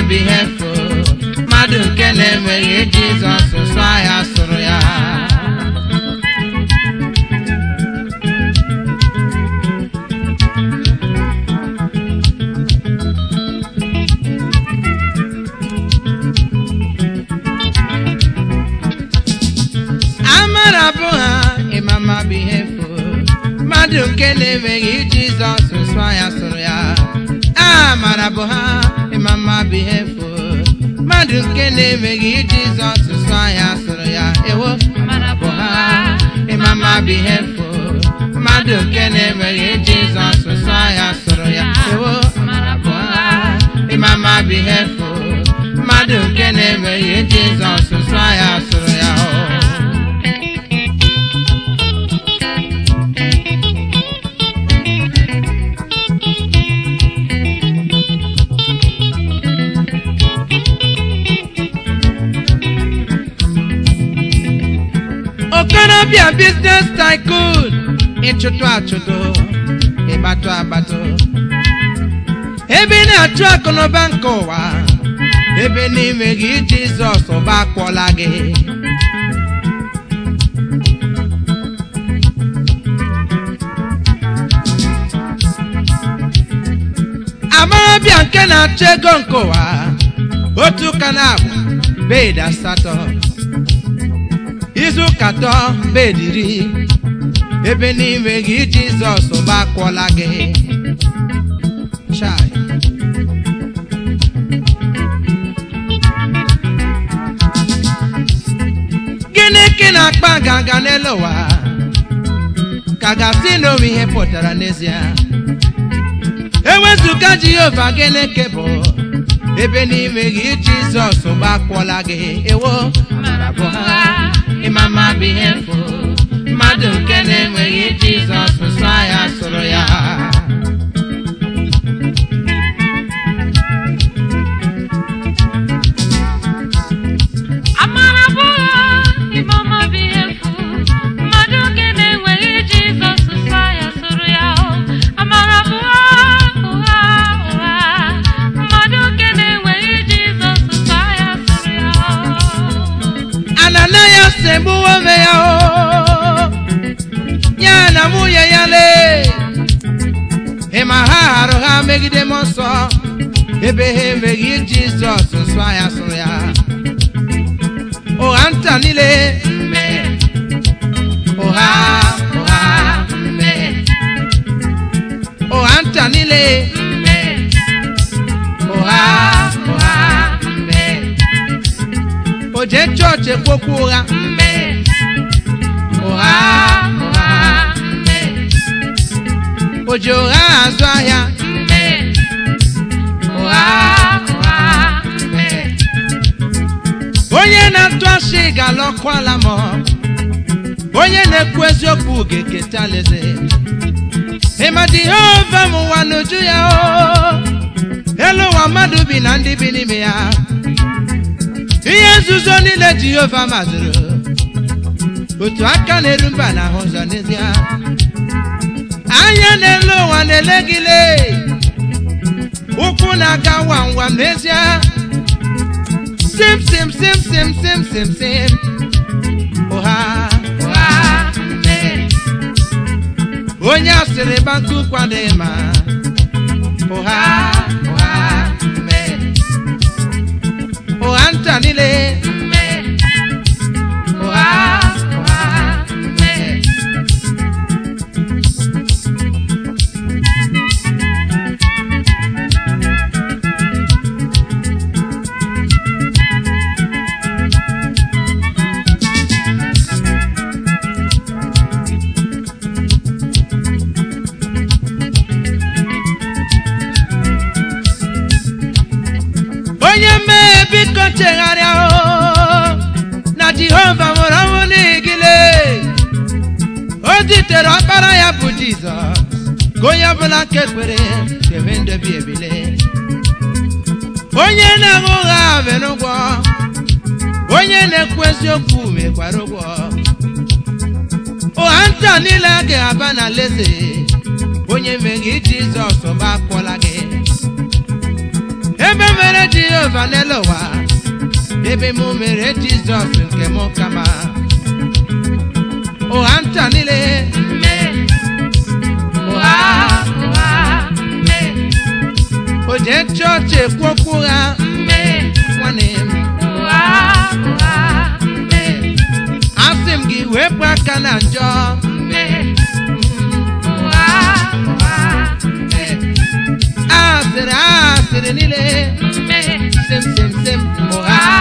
bụ ihe efu mmadụ nke na-enweghị jizọs sụsụ ahịa sụrụ ya amara bụ ha ịmama bụ ihe efu mmadụ nke na-enweghị jizọs sụsụ ahịa sụrụ ya amara bụ ha ịmama bụ ihe efu mmadụ nke na-enweghị jizọs sụsụ ahịa sụrụ ya ewo Amara bụ ha ịmama bụ ihe efu mmadụ nke na-enweghị jizọs sụsụ ahịa sụrụ ya ewo Amara bụ ha ịmama bụ ihe efu mmadụ nke na-enweghị jizọs sụsụ ahịa sụrụ ya o okorobịa biznes tycoon ịchụtụ achụtụ ịgbatụ agbatụ ebe ị na-achụ akụnụba nke ụwa ebe n'ime gị jizọs ụba akwọla gị amarabịa nke na-achụ ego nke ụwa otu ụka na-abụ bed asatọ izu ụka atọ bed iri ebe n'ime gị jizọs ụba akwọla gị Chai. gịnị ka ị na-akpa nganga n'elu ụwa ka gasị na onwe ihe pụtara n'ezie ewezụga jehova gịnị ka bụ ebe n'ime gị jizọs gbakwọla gị ewo Amara bụ ha ịmama bụ ihe mfu mmadụ nke na-enweghị jizọs sụsụ ya sụrụ ya Amara bụ ha ịmama bụ ihe efu mmadụ nke na-enweghị Jizọs sụsa ya sụrụ ya o. Amara bụ ha ụgha ụgha mmadụ nke na-enweghị Jizọs sụsa ya sụrụ ya o. ananias egbuwo onwe ya o ya na nwunye ya lee ịma ha harụ ha megide m nsọ ebe ha enweghị jizọs nsọ ya sụrụ ya ụgha nta niile mme ụgha ụgha mme ụgha nta niile mme ụgha ụgha mme o jee chọọchị ekwokwu ụgha mme ụgha ụgha mme o ji ụgha azụ ahịa mme ụgha ụgha mme onye na-atụ asị ga-alọkwala m onye na-ekwu eziokwu ga-eketa alaeze ịma jehova m ụwa n'uju ya o elu ụwa mmadụ bi na ndị bi n'ime ya ihe nzuzo niile jehova mazụrụ otu aka na-eru mba na ahụ ụzọ n'ezie anya n'elu ụwa na-ele gị lee ụkwụ na-aga wam wam n'ezie sim sim sim sim sim sim sim ụha ụha mme onye asịrị banku kwadịghị ma ụha ụha mme ụgha nta niile mme ụgha ụgha mme onye mmehie biko chegharịa o na jehova nwere ọnwụ n'igile o zitere ọkpara ya bụ jizọs ka onye ọbụla nke kwere ga-enwe ndobi ebile onye na-aṅụ ụgha mere ụgwọ onye na-ekwu eziokwu mekwara ụgwọ ụgha nta niile a ga-aba na leze onye meghị jizọs mgbe akpọla gị ebe mere jehova n'elu ụwa ebe mụ mere jizọs nke mụ kama ụgha ncha niile mmehie ụgha ụgha mmehie o jee chọọchị ekwu okwu ụgha mmehie nwanne m ụgha ụgha mmehie asị m gị wepụ aka na njọ mmehie ụgha ụgha mmehie asịrị asịrị niile mmehie sem sem sem ụgha